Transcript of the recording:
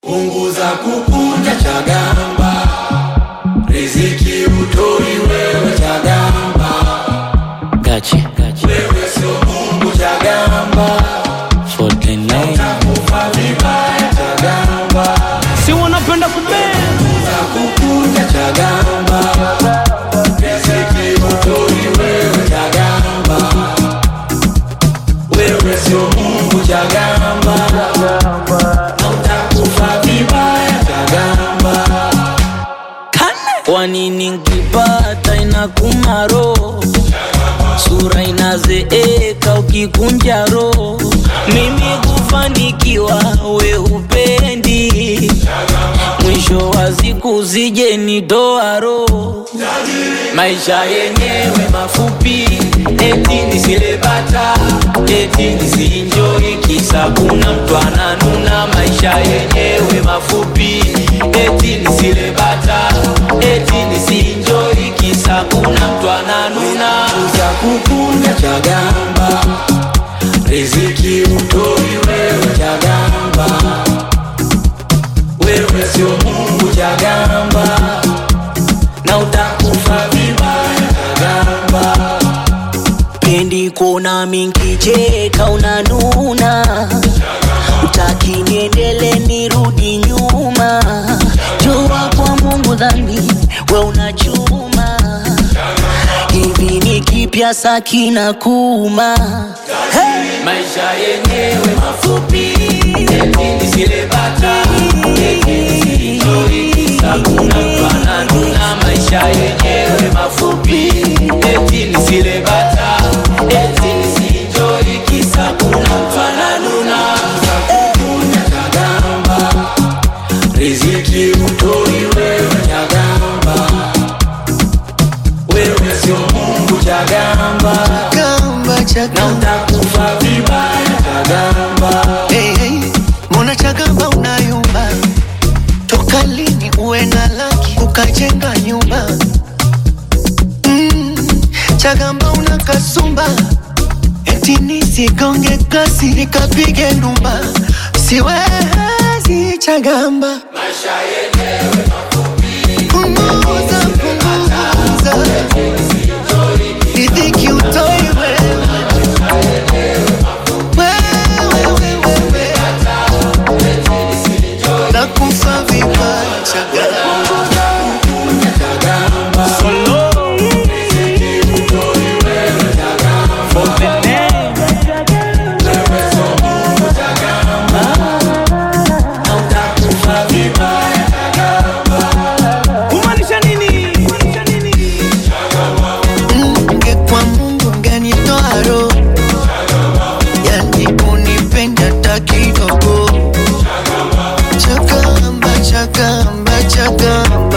punguza kukunja Chagamba, riziki utoi wewe Chagamba, Gachi, gachi. wewe sio Mungu Chagamba, 49. takufa vibaya Chagamba, Si wanapenda kubea. punguza kukunja Chagamba, riziki utoi wewe Chagamba, wewe sio Mungu Chagamba, na utakufa vibaya Chagamba. Kwa nini nkipata inakuma roho, sura inazeeka ukikunja roho. Mimi kufanikiwa we upendi, mwisho wa siku zije nitoa roho. Maisha yenyewe mafupi, eti nisilebata, eti nisienjoy, kisa kuna mtu ananuna. Maisha yenyewe mafupi, eti nisilebata, eti nisienjoy, kisa kuna mtu ananuna. za kukunja Chagamba, riziki utoi wewe Chagamba, wewe sio Mungu Chagamba, na utakufa vibaya Chagamba. Pendi kuona minkicheka unanuna, utaki niendele nirudi nyuma. Jua kwa Mungu dhambi we unachuma, hivi ni kipya sakina kuma hey! Maisha yenyewe mafupi, eti nisilebata, eti nisienjoy, kisa kuna mtu ananuna. Maisha yenyewe mafupi, eti nisilebata, eti nisienjoy, kisa kuna mtu ananuna. Kukunja Chagamba, riziki utoi wewe Chagamba, wewe sio Mungu Chagamba Chagamba, na Chagamba. utakufa vibaya Chagamba. Hey, hey. Mbona Chagamba unayumba? Toka lini uwe na laki ukajenga nyumba? Mm, Chagamba una kasumba eti nisigonge kasi nikapige ndumba, siwezi Chagamba. Punguza, punguza. Riziki utoi wewe. Wewe, wewe, wewe. Nakufa vibaya Chagamba. Na utakufa vibaya Kumaanisha nini? Kumaanisha nini? Ungekuwa Mungu ungenitoa roho, yani unipende hata kidogo. Chagamba, Chagamba, Chagamba.